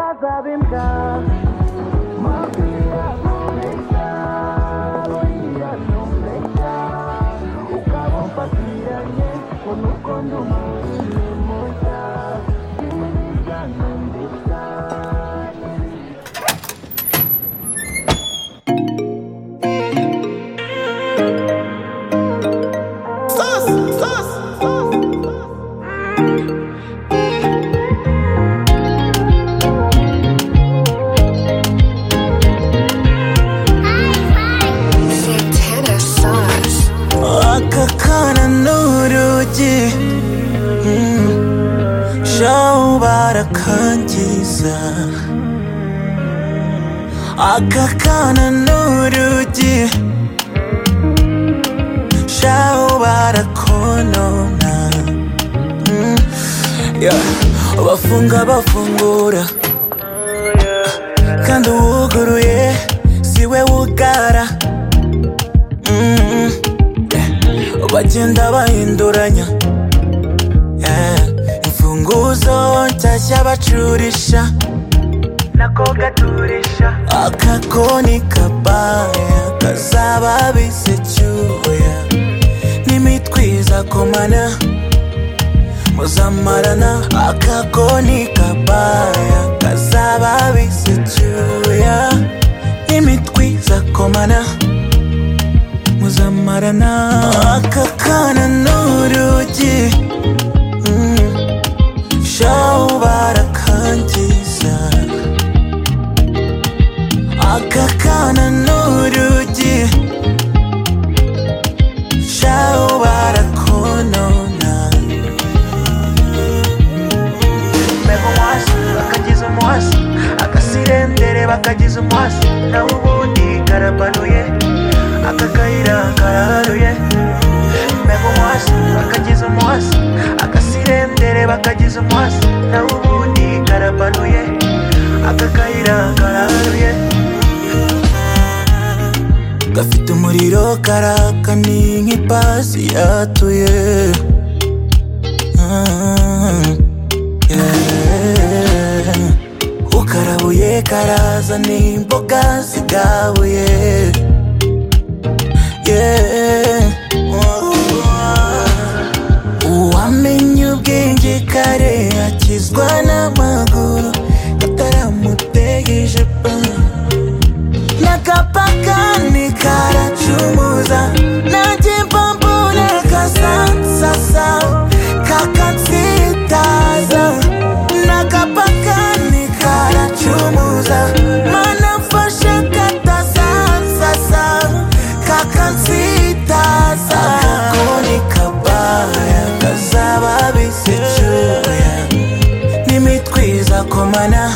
sasabihin ka Magpipatuloy ka Hindi anong leka Ikaw ang pasiyan niya Kuno ko lumalim mo siya Hindi ka ng Santana sauce. akakananurugi show barakangiza akakananurugi show barakonona Mm, yeah. bafunga bafungura kandi uwuguruye siwe wugara Mm. bagenda bahinduranya Eh, imfunguzo nshyashya bacurisha nako gaturisha akakoni kabaya kazaba bisecyuya n'imitwiza komana muzamarana akakoni kabaya kazaba bisecyuya n'imitwiza komana muzamarana akakana n'urugi Mm. shaho barakangiza akakana n'urugi shaho barakonona mego mwasi bakagize umwasi agasirendere bakagize umwasi nawe ubundi karabanuye aka kayira karaharuye mego mwasi bakagize umwasi agasirendere bakagize umwasi nawe ubundi karabanuye aka kayira karaharuye gafite umuriro karaka ni nk'ipasi yatuye Ah. Yeah. ukarabuye karaza n'imboga zigabuye Yeah. uwamenye ubwenge kare akizwa n'amaguru kataramutegeje pa nakapakani karacumuza nanjye mbambura kasasasa kakatsitaza nakapakani karacumuza manafasha katasasasa kakatsitaza akakoni kabaya kazaba bisecuya n'imitwiza komana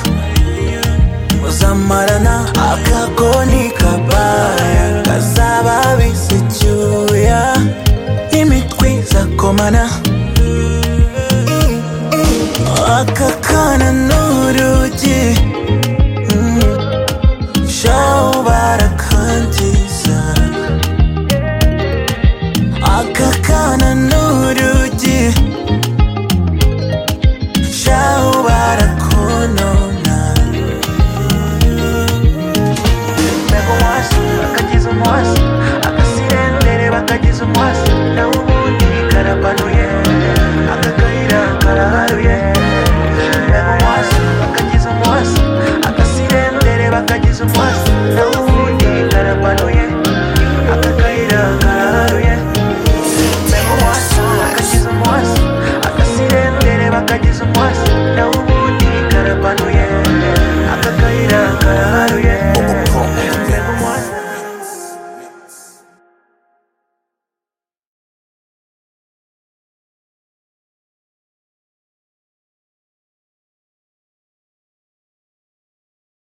muzamarana akakoni kabaya kazaba bisecyuya n'imitwiza komana akakana